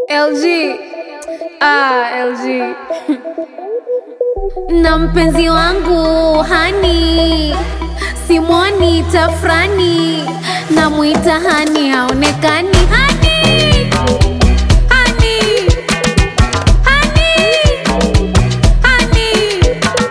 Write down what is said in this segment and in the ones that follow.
LG. Ah, LG. na mpenzi wangu hani simwoni tafrani namwita hani haonekani hani hani hani hani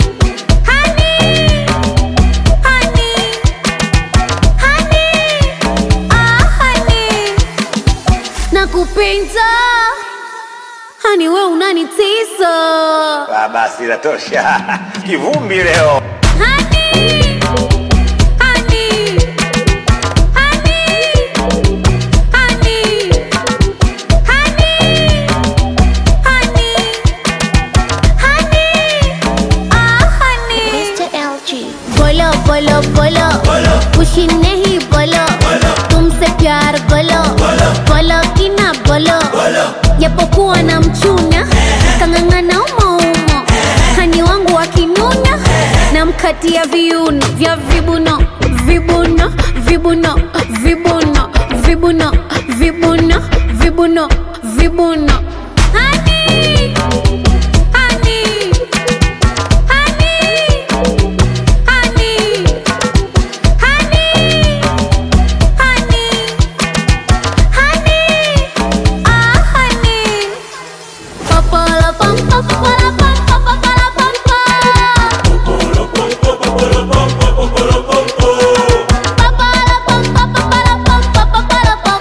hani hani hani ah hani nakupenda hani we unanitisa Ah, basi inatosha. Kivumbi leo. Honey, honey, honey, honey, honey, honey, honey, ah honey. Mr. LG. बोलो बोलो बोलो खुशी नहीं बोलो तुमसे प्यार बोलो बोलो कि ना बोलो japokuwa na mchuna kang'ang'ana umo umo hani wangu akinuna namkatia viuno vya vibuno vibuno vibuno vibuno vibuno vibuno vibuno vibuno Honey, honey, honey, honey, honey, honey, honey, ah honey. Papala pam papala pam papala pam Papala pam papala pam papala pam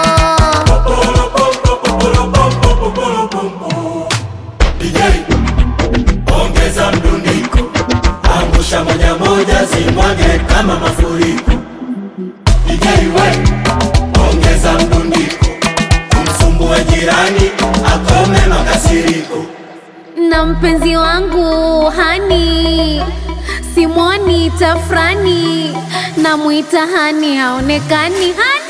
DJ, ongeza mdundiko, angusha moja moja, zimwage kama mafuriko. DJ we, ongeza mdundiko, umsumbue jirani, akome makasiriko. na mpenzi wangu hani simwoni tafrani namwita hani haonekani hani